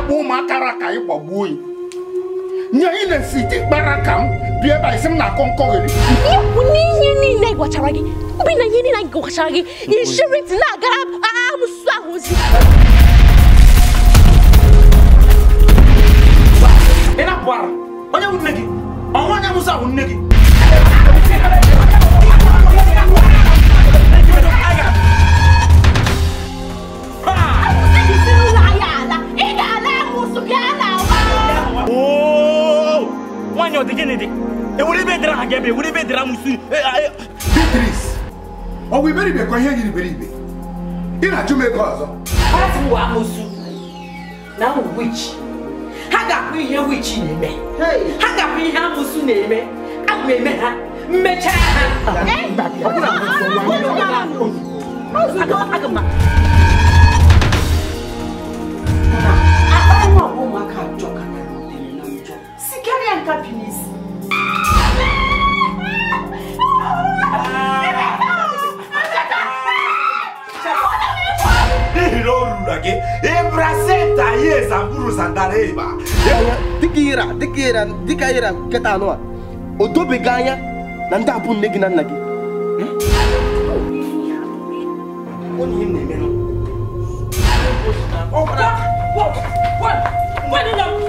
na-agba ụmụaka ra ka anyị gbagbuo ya nye ị na-esi ite kpara ka m bịa ebe a isi m na-akọ nkọgheri ihe bụ n'ihe niile gwachara gị obi na ihe niile anyị gwachara gị inshọrans na-agara amụsụ ahụ ozi ị na-apụ ara onye bụ nne gị ọnwa onye amụsụ ahụ nne gị isi n'ụlọ anyị ala ị ga-ala amụsụ bịa na Oo! nwaanyị ọ dị gịnị dị ewere ibe dịra ha gị ebe ewere ibe dịra musu Beatrice ọ bụ iberibe ka ihe yiri iberibe ị na-achụ m ego ọzọ Asị m wa amụsụ na ahụ wichi ha ga-akpụ ihe wichi na-eme ha ga-akpụ ihe amụsụ na-eme aga m eme ha mmechaa ha Aga m- akpa nwa ọgwụ ụmụaka ajọ ka na rutere na njọ si karịa nka bi n'isi n'ihi na o ruru gị ịbrasenta ya ezamburu sandara ịba anya dịka ịra dịka ịra dịka ịra nkịta anụ a o dobeghị anya na ndị abụ nne gị na nna gị onye ihe m na-eme Gwa- gwa- gwa- gwa- gwa-